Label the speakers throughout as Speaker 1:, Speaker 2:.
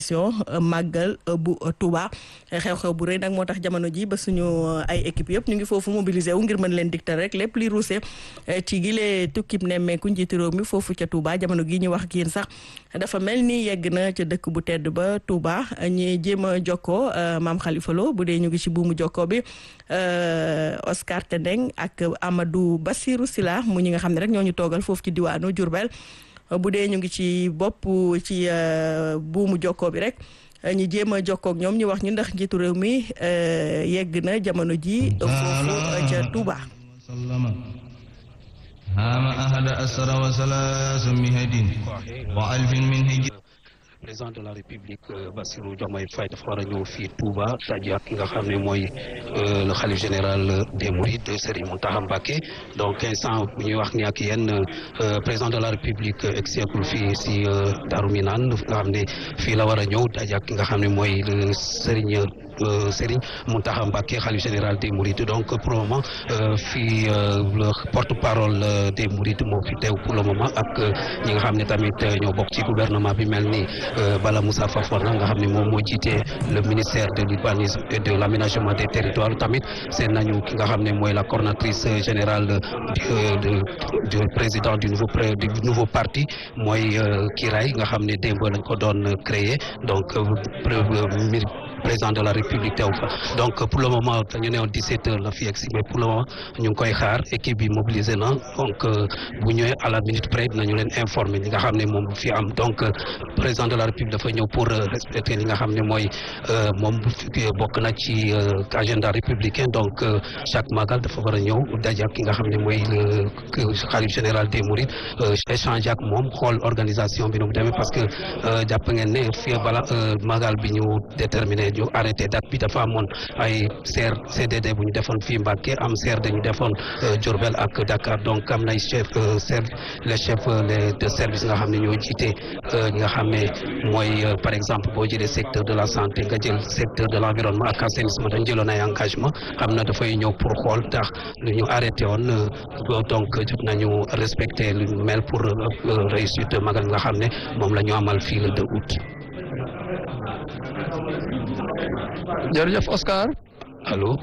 Speaker 1: màggal bu Touba xew-xew bu rëy nag moo tax jamono ji ba suñu ay équipe yëpp ñu ngi foofu mobilisé wu ngir mën leen diktal rek lépp li ruuse ci gile tukkib nemmeeku njiitu réew mi foofu ca Touba jamono gi ñu wax ak yéen sax dafa mel ni yegg na ca dëkk bu tedd ba Touba ñi jéem a jokkoo maam Khalifa Lo bu dee ñu ngi ci buumu jokkoo bi Oscar Tendeng ak Amadou Bassirou Sila mu ñi nga xam ne rek ñoo ñu toogal foofu ci diwaanu Diourbel bu dee ñu ngi ci bopp ci buumu jokkoo bi rek ñu jéem a jokkoo ak ñoom ñu wax ñu ndax njiitu réew mi yegg na jamono ji foofu ca Touba.
Speaker 2: هام أحد أسر وثلاث مهد وألف من هجر
Speaker 3: président de la république Bassirou Diomaye Faye dafa war a ñëw fii Touba daje ak ki nga xam ne mooy le xalif général des Mourides Serigne Mountakha Mbacké donc instant bu ñuy wax ni ak yéen président de la république exeekul fii si Darou Minane nga xam ne fii la war a ñëw daje ak ki nga xam ne mooy Serigne Serigne Mountakha Mbacké xalif général des Mourides donc pour le moment fii le porte-parole des Mourides moo fi teew pour le moment ak ñi nga xam ne tamit ñoo bokk ci gouvernement bi mel ni Bala Moussa Fafana nga xam ne moom moo jiite le ministère de l'urbanisme et de l'aménagement des territoires tamit seen nañu ki nga xam ne mooy la coordonnatrice générale du président du nouveau du nouveau parti mooy Kiray nga xam ne démb lañ ko doon créer donc président de la république teew fa donc pour le moment dañu ne woon 17 heures la fi yegg si mais pour le moment ñu ngi koy xaar équipe bi mobilisé na donc bu ñëwee à la minute près dinañu leen informer li nga xam ne moom fi am donc président de la république dafa ñëw pour respecter li nga xam ne mooy moom bokk na ci agenda républicain donc chaque magal dafa war a ñëw daje ak ki nga xam ne mooy le xalif général des mourides échange ak moom xool organisation bi nu mu demee parce que jàpp ngeen ne fii bala magal bi ñu déterminé ñu arrêté date bi dafa amoon ay CR CDD bu ñu defoon fii Mbacké am CRD ñu defoon Diourbel ak Dakar donc am nay chef les chefs les de service nga xam ne ñoo jiite ñi nga xam ne mooy par exemple boo jëlee secteur de la santé nga jël secteur de l'environnement ak assainissement dañ jëloon ay engagement xam na dafay ñëw pour xool tax lu ñu arrêté woon donc jot nañu respecter lu ñu mel pour réussite magal nga xam ne moom la ñu amal fii le 2 août
Speaker 4: jërëjëf Oscar.
Speaker 3: allo.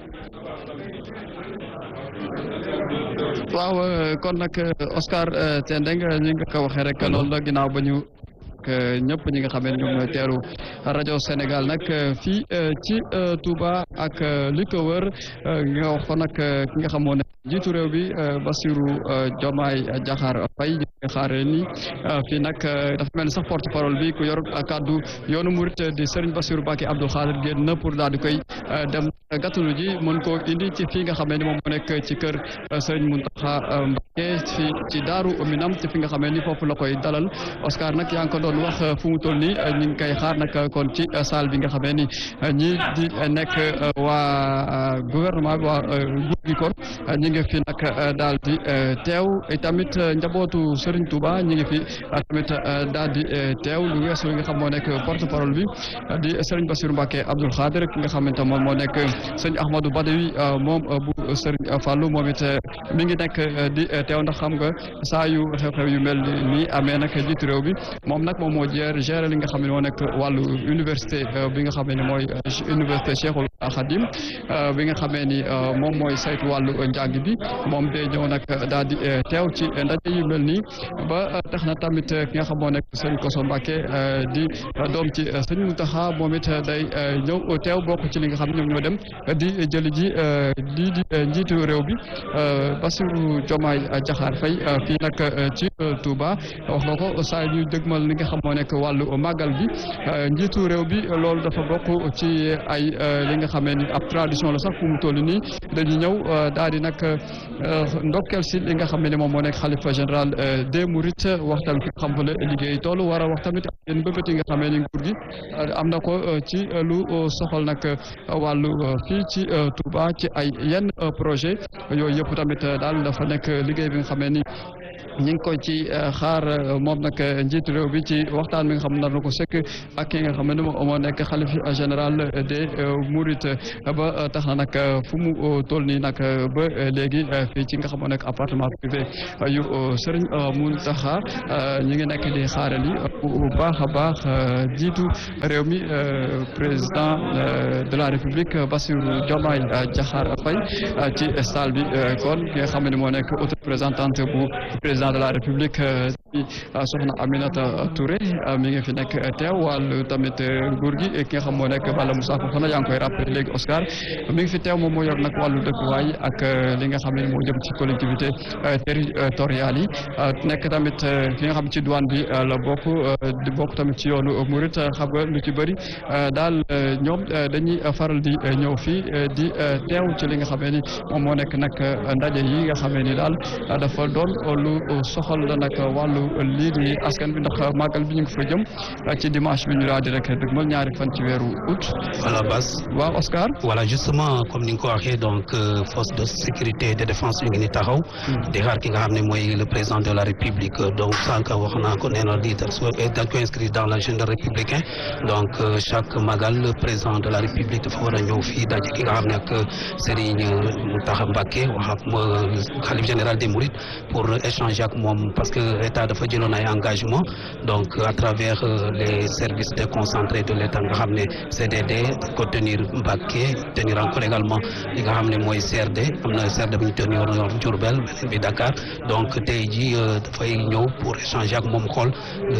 Speaker 4: waaw kon nag Oscar Tendeng ñi nga ko waxee rek loolu la ginnaaw ba ñu ñëpp ñi nga xam ne ñoom ñooy teeru rajo Sénégal nag fii ci Touba ak li ko wër nga wax ko nag ki nga xamoon ne jiitu réew bi Bassirou Diomaye Diakhar Faye ñu ngi xaare ni fii nag dafa mel ni sax porte parole bi ku yor kàddu yoonu murit di Serigne Bassirou Mbacké Abdou Khadir génn na pour daal di koy dem gàttalu ji mën koo indi ci fii nga xam ne ni moom moo nekk ci kër Serigne Mountakha Mbacké ci ci Daaru Minam ci fi nga xam ne ni foofu la koy dalal Oscar nag yaa ngi ko doon wax fu mu toll nii ñu ngi koy xaar nag kon ci salle bi nga xam ne ni ñi di nekk waa gouvernement bi waa nguur gi kon ñi ngi fi nag daal di teew tamit njabootu Serigne Touba ñi ngi fi tamit daal di teew lu weesu li nga xam moo nekk porte parole bi di Serigne Bassirou Mbacké Abdoul Khadir ki nga xamante moom moo nekk sëñ Ahmadou Badawi moom bu Serigne Fallou moom it mi ngi nekk di teew ndax xam nga saa yu xew-xew yu mel nii amee nag jiitu réew bi moom nag moom moo jeer gérer li nga xam ne moo nekk wàllu université bi nga xam ne mooy université Cheikhoul Khadim bi nga xamee ni moom mooy saytu wàllu njàng bi moom day ñëw nag daal di teew ci ndaje yu mel nii ba tax na tamit ki nga xam moo nekk sëñ Koso Mbacké di doom ci sëñ Mountakha moom it day ñëw teew bokk ci li nga xam ne ñoom ñoo dem di jëli ji di di njiitu réew bi Bassirou Diomaye Diakhar Faye fii nag ci Touba wax nga ko saa ñu dëgmal li nga xam moo nekk wàllu màggal bi njiitu réew bi loolu dafa bokk ci ay li nga xamee ni ab tradition la sax fu mu toll nii dañuy ñëw daal di nag ndokkel si li nga xam ne moom moo nekk xalifa général des Mourides wax tamit fi xam fa la liggéey toll war a wax tamit yéen bëbët yi nga xamee ni nguur gi am na ko ci lu soxal nag wàllu fii ci Touba ci ay yenn projet yooyu yëpp tamit daal dafa nekk liggéey bi nga xamee ni ñu ngi koy ci xaar moom nag njiitu réew bi ci waxtaan bi nga xam nar na ko sekk ak ki nga xam ne moom moo nekk xalif général des Mourides ba tax na nag fu mu toll nii nag ba léegi fii ci nga xam moo nekk appartement privé yu Serigne Mountakha ñu ngi nekk di xaarali bu baax a baax jiitu réew mi président de la République Bassirou Diomaye Diakhar Faye ci salle bi kon ki nga xam ne moo nekk auto représentante bu président de la République di soxna Aminata Touré mi ngi fi nekk teew wàllu tamit nguur gi ki nga xam moo nekk Balla Moussa Fofana yaa ngi koy rappelé léegi Oscar mi ngi fi teew moom moo yor nag wàllu dëkkuwaay ak li nga xam ne moo jëm ci collectivité territoriales yi nekk tamit ki nga xam ci douane bi la bokk di bokk tamit ci yoonu Murit xam nga lu ci bëri daal ñoom dañuy faral di ñëw fii di teew ci li nga xam ni moom moo nekk nag ndaje yi nga xam ni daal dafa doon lu soxal la nag wàllu lii di askan bi ndax màggal bi ñu ngi fa jëm ci dimanche bi ñu daal di rek dëgmal ñaari fan ci weeru août.
Speaker 3: voilà Bas.
Speaker 4: waaw Oscar.
Speaker 3: voilà justement comme ni nga ko waxee donc force de sécurité et de défense ñu ngi ni taxaw. di xaar ki nga xam ne mooy le président de la république donc sànq wax naa ko nee na lii dañ ko inscrit dans l'agenda républicain donc chaque magal le président de la république dafa war a ñëw fii daje ki nga xam ne ak Serigne Mountakha Mbacké wax ak xalif général des Mourides pour échanger ak moom parce que état dafa jëloon ay engagement donc à travers les services déconcentrés de l'état nga xam ne CDD ko tenir Mbacké tenir encore également li nga xam ne mooy CRD am na CRD bu ñu tenir Diourbel beneen bi Dakar donc tey jii dafay ñëw pour échanger ak moom xool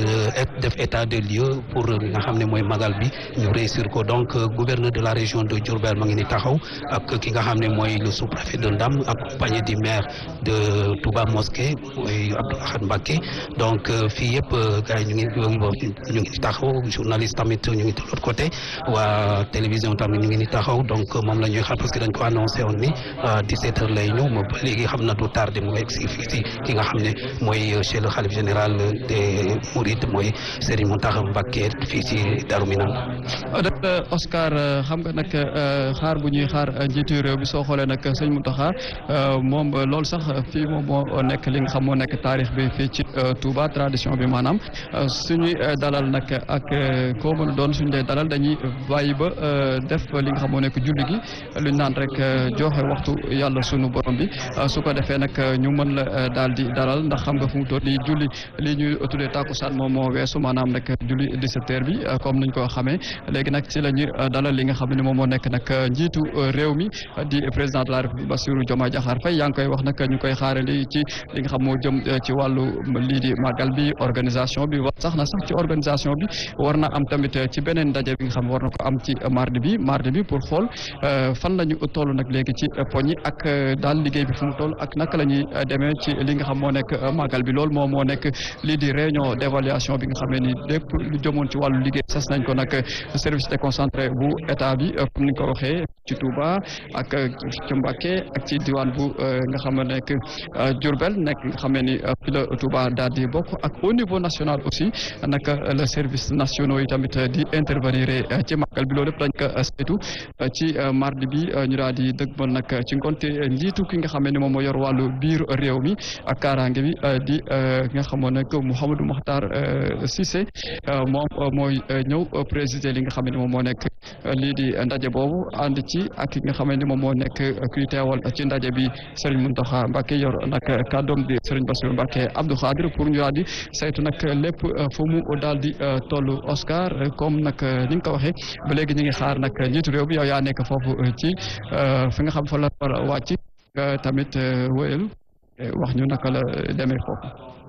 Speaker 3: def état de lieu pour li nga xam ne mooy magal bi ñu réussir ko donc gouverneur de la région de Diourbel ma ngi ni taxaw ak ki nga xam ne mooy le sous-préfet de Ndam accompagné du maire de Touba Mosquée mooy Abdou Ahad Mbacké donc fii yëpp gars yi ñu ngi ñu ngi taxaw journaliste tamit ñu ngi de l'autre côté waa télévision tamit ñu ngi ni taxaw donc moom la ñuy xaar parce que dañ ko annoncé woon ni 17 heures lay ñëw ma ba léegi xam na du tardé mu egg si fii si ki nga xam ne mooy chez le khalife général des Mourides mooy Serigne Mountakha Mbacké fii si Darou Minane.
Speaker 4: docteur Oscar xam nga nag xaar bu ñuy xaar njiitu réew bi soo xoolee nag sëñ Mountakha moom loolu sax fii moom moo nekk li nga xam moo nekk taarix bi fii ci Touba tradition bi maanaam suñuy dalal nag ak koo mën a doon suñu dee dalal dañuy bàyyi ba def li nga xam moo nekk julli gi luñ naan rek joxe waxtu yàlla sunu borom bi su ko defee nag ñu mën la daal di dalal ndax xam nga fu mu toll nii julli li ñuy tuddee takkusaan moom moo weesu maanaam nag julli 17 heures bi comme niñ ko xamee léegi nag ci la ñuy dalal li nga xam ne moom moo nekk nag njiitu réew mi di président de la république Bassirou Diomaye Diakhar Faye yaa ngi koy wax nag ñu koy xaarandi ci li nga xam moo jëm ci wàllu lii di màggal bi organisation bi wax sax na sax ci organisation bi war na am tamit ci beneen ndaje bi nga xam war na ko am ci mardi bi mardi bi pour xool fan la ñu toll nag léegi ci poñi ak daal liggéey bi fu mu toll ak naka la ñuy demee ci li nga xam moo nekk màggal bi loolu moom moo nekk lii di réunion d'évaluation bi nga xam ne ni lépp lu jëmoon ci wàllu liggéey sas nañ ko nag service déconcentré bu état bi comme ni nga ko waxee ci Touba ak ci Mbacké ak ci diwaan bu nga xam ne nekk Diourbel nekk nga xam ne ni fi la Touba daal di bokk ak au niveau national aussi naka le service nationaux yi tamit di intervenir ci màggal bi loolu lépp dañ ko saytu ci mardi bi ñu daal di dëgmal nag ci ngonte njiitu ki nga xam ne moom moo yor wàllu biir réew mi ak kaaraange bi di ki nga xamoon nag Mouhamadou Makhtar Cissé moom mooy ñëw présider li nga xam ne moom moo nekk lii di ndaje boobu ànd ci ak ki nga xam ne moom moo nekk kuy teewal ci ndaje bi Serigne Mountakha Mbacké yor nag kàddoom di Serigne Bassirou Mbacké Abdou Khadir pour ñu daal di saytu nag lépp fu mu daal di tollu Oscar comme nag ni nga ko waxee ba léegi ñu ngi xaar nag njiitu réew bi yow yaa nekk foofu ci fi nga xam fa la war a wàcc tamit wéyal wax ñu naka la demee foofu.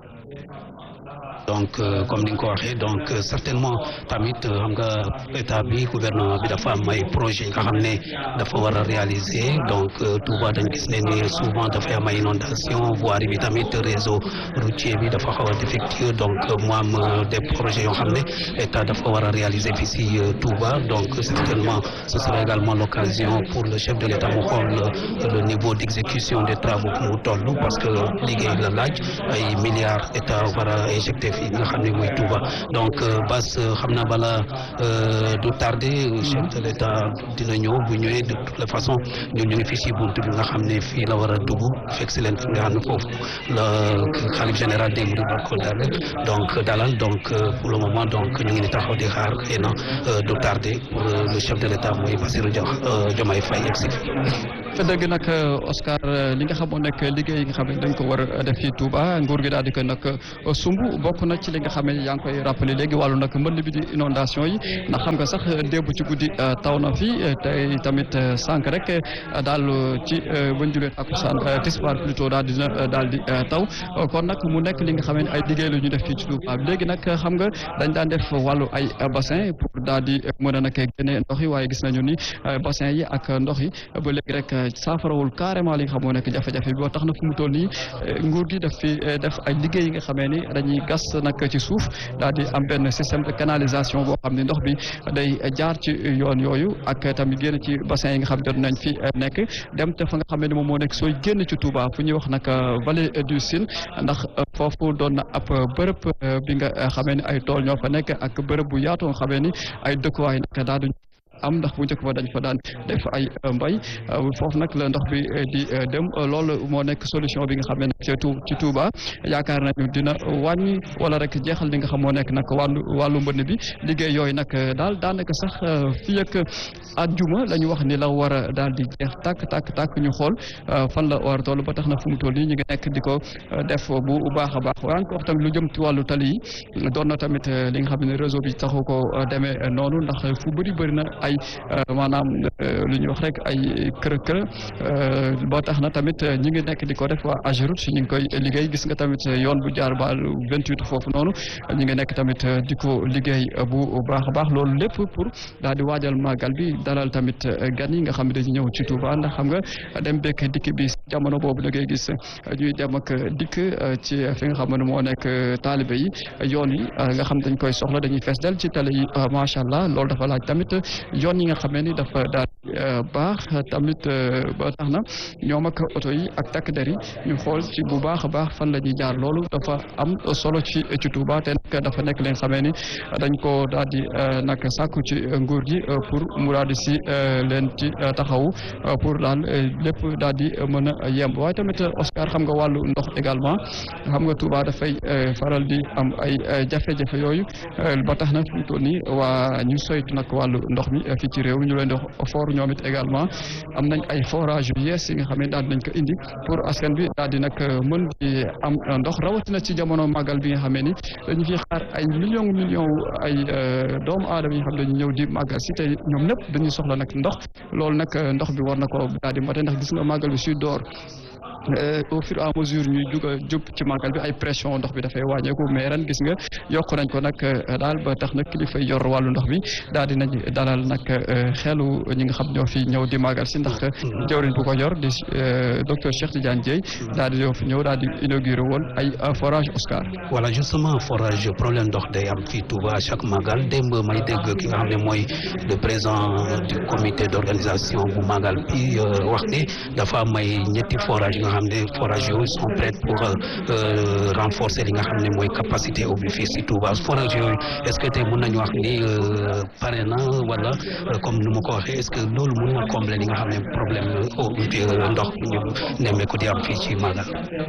Speaker 3: donc comme ni nga ko waxee donc certainement tamit xam nga état bi gouvernement bi dafa am ay projet nga xam ne dafa war a réaliser donc Touba dañ gis ne ni souvent dafay am ay inondation voirie bi tamit réseau routier bi dafa xaw a défectueux donc mu am des projets yoo xam ne état dafa war a réaliser fii si Touba donc certainement ce sera également l'occasion pour le chef de l'état mu xool le niveau d'exécution des travaux mu toll parce que liggéey la laaj ay milliards état war a injecté fii nga xam ne mooy Touba donc Bass xam naa bala du tardé chef de l'État dina ñëw bu ñëwee de toute façon ñun ñu ngi fii si buntu bi nga xam ne fii la war a dugg fekk si leen fi nga xam ne foofu la xalif général des mourides war ko dalal donc dalal donc pour le moment donc ñu ngi ni taxaw di xaar xëy na du tardé pour le chef de l'État mooy Bassirou Diomaye Faye yegg si fi
Speaker 4: fa dëgg nag Oscar li nga xamoon nekk liggéey yi nga xam ne dañ ko war a def fii Touba nguur gi daal di ko nag sumb bokk na ci li nga xam ne yaa ngi koy rappelé léegi wàllu nag mbënd bi di inondation yi ndax xam nga sax démb ci guddi taw na fi tey tamit sànq rek daal ci bañ julee takkusaan tisbaar plutôt daal di daal di taw kon nag mu nekk li nga xam ne ay liggéey la ñu def fii ci Touba léegi nag xam nga dañ daan def wàllu ay bassin pour daal di mën a nag génne ndox yi waaye gis nañu ni bassin yi ak ndox yi ba léegi rek saafarawul carrément li nga xam moo nekk jafe-jafe bi boo tax na fu mu toll nii nguur gi daf fi def ay liggéey yi nga xamee ni dañuy gas nag ci suuf daal di am benn système de canalisation boo xam ne ndox bi day jaar ci yoon yooyu ak tamit génn ci bassin yi nga xam jot nañ fi nekk dem te fa nga xamee ni moom moo nekk sooy génn ci Touba fu ñuy wax nag vallée du Sine ndax foofu doon na ab bërëb bi nga xamee ni ay tool ñoo fa nekk ak bërëb bu yaatu nga xamee ni ay dëkkuwaay nag daal am ndax bu njëkk ba dañ fa daan def ay mbay foofu nag la ndox bi di dem loolu moo nekk solution bi nga xam ne nag ci Touba yaakaar nañu dina wàññi wala rek jeexal li nga xam moo nekk nag wàllu wàllu mbënn bi liggéey yooyu nag daal daanaka sax fii ak àjjuma la ñu wax ni la war a daal di jeex tàkk tàkk tàkk ñu xool fan la war a toll ba tax na fu mu toll nii ñu ngi nekk di ko def bu baax a baax waaye ko wax tamit lu jëm ci wàllu tali yi doon na tamit li nga xam ne réseau bi taxu ko demee noonu ndax fu bëri bëri na ay maanaam lu ñuy wax rek ay kër kër boo tax na tamit ñi ngi nekk di ko def waa Ageroute ñu ngi koy liggéey gis nga tamit yoon bu jaar ba vingt-huit foofu noonu ñi ngi nekk tamit di ko liggéey bu baax a baax loolu lépp pour daal di waajal màggal bi dalal tamit gan yi nga xam ne dañu ñëw ci Touba ndax xam nga dem bekk dikk bi jamono boobu da ngay gis ñuy dem ak dikk ci fi nga xam ne moo nekk taalibe yi yoon yi nga xam dañ koy soxla dañuy fees del ci tali yi macha allah loolu dafa laaj tamit yoon yi nga xamee ni dafa daal baax tamit ba tax na ñoom ak oto yi ak takk der yi ñu xool ci bu baax a baax fan la ñuy jaar loolu dafa am solo ci ci Touba te nag dafa nekk li nga xamee ni dañ ko daal di nag sàkku ci nguur gi pour mu daal di si leen ci taxawu pour daal lépp daal di mën a yemb waaye tamit Oscar xam nga wàllu ndox également xam nga Touba dafay faral di am ay jafe-jafe yooyu ba tax na fi mu toll nii waa ñu soytu nag wàllu ndox mi fii ci réew mi ñu leen di for ñoom it également am nañ ay forage yu yees yi nga xam ne daal dinañ ko indi pour askan bi daal di nag mën di am ndox rawatina ci jamono màggal bi nga xam ne ni dañu fi xaar ay million million ay doomu aadama yi nga xam ne dañu ñëw di màggal si te ñoom ñëpp dañuy soxla nag ndox loolu nag ndox bi war na ko daal di mate ndax gis nga màggal bi suy door au fur et à mesure ñuy jug a jub ci màggal bi ay pression ndox bi dafay wàññeeku mais ren gis nga yokk nañ ko nag daal ba tax nag kilifa yor wàllu ndox bi daal di nañ dalal nag xelu ñi nga xam ñoo fi ñëw di màggal si ndax jawriñ bu ko yor di docteur Cheikh Tidiane Dieye daal di fi ñëw daal di inauguré woon ay forage Oscar.
Speaker 3: voilà justement forage problème ndox day am fii Touba chaque màggal démb may dégg ki nga xam ne mooy le président du comité d' organisation bu màggal bi wax ni dafa may ñetti forage nga xam ne forage yooyu sont prêts pour renforcer li nga xam ne mooy capacité eau bi fii si Touba forage yooyu est ce que tey mën nañu wax ni pare na wala comme ni ma ko waxee est ce que loolu mën na combler li nga xam ne problème eau ndox ñu nemmeeku di am fii ci Magal.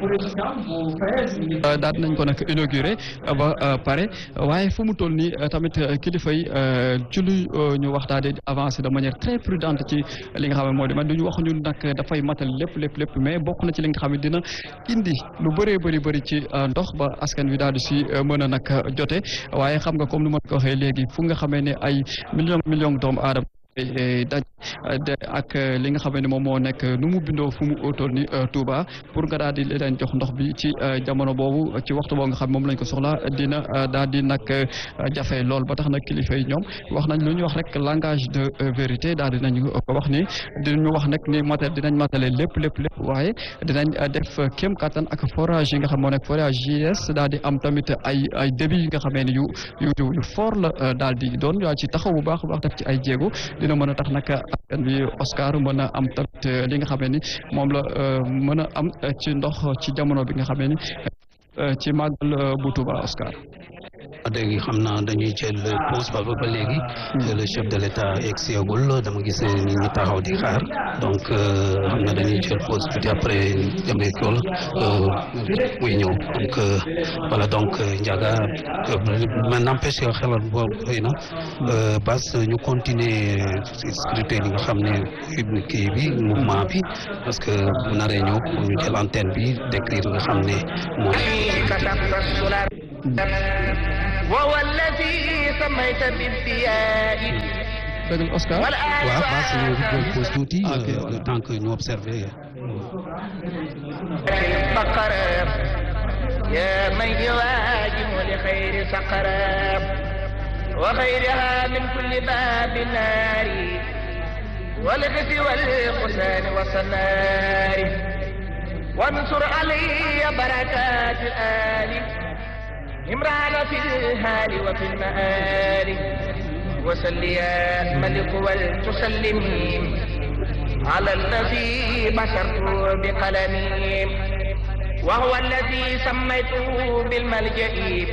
Speaker 4: daal nañ ko nag inauguré ba pare waaye fu mu toll nii tamit kilifa yi ci lu ñu wax daal di avancer de manière très prudente ci li nga xam ne moo di man du ñu wax ñun nag dafay matal lépp lépp lépp mais bokk na ci li nga xam ne dina indi lu bëree bëri bëri ci ndox ba askan wi daal di si mën a nag jote waaye xam nga comme ni ma ko waxee léegi fu nga xamee ne ay million million doomu aadama daj ak li nga xam ne moom moo nekk nu mu bindoo fu mu toll ni Touba pour nga daal di leen jox ndox bi ci jamono boobu ci waxtu boo nga xam moom lañ ko soxla dina daal di nag jafe lool ba tax nag kilifa yi ñoom wax nañ lu ñuy wax rek langage de vérité daal di nañu ko wax ni dinañu wax nag ni matal dinañ matale lépp lépp lépp waaye dinañ def kéem kattan ak forage yi nga xam moo nekk forage JS daal di am tamit ay ay débit yi nga xamee ni yu yu yu fort la daal di doon yaa ci taxaw bu baax a baax def ci ay jéego dina mën a tax nag askan bi Oscar mën a am tamit li nga xamee ni moom la mën a am ci ndox ci jamono bi nga xamee ni ci màggal bu Touba Oscar.
Speaker 3: léegi xam naa dañuy jël pause ba ba léegi le chef de l'état egsiagul dama gis nit ñi taxaw di xaar donc xam naa dañuy jël pause tuuti après jamee kool muy ñëw donc voilà donc Ndiaga mais n'empêche que xelal boobu xëy na bas ñu continuer scrutin li nga xam ne kii bi mouvement bi parce que bu naree ñëw ñu jël antenne bi décrire nga xam ne mooy
Speaker 5: وهو الذي سميت بالضياء
Speaker 4: dëgg Oscar.
Speaker 3: waaw bas ñu jël pause tuuti le temps que ñu observer
Speaker 5: البقرة يا من يواجه لخير سقرة وخيرها من كل باب نار والغث والقسان والسنار وانصر علي بركات الآل إمران في الهال وفي المآل وسل يا ملك ولتسلمي على الذي بشرت بقلمي وهو الذي سميته بالملجأ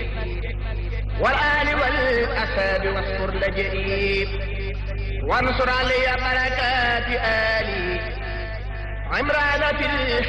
Speaker 5: والآل والأساب واذكر لجئي وانصر علي بركات آلي عمران في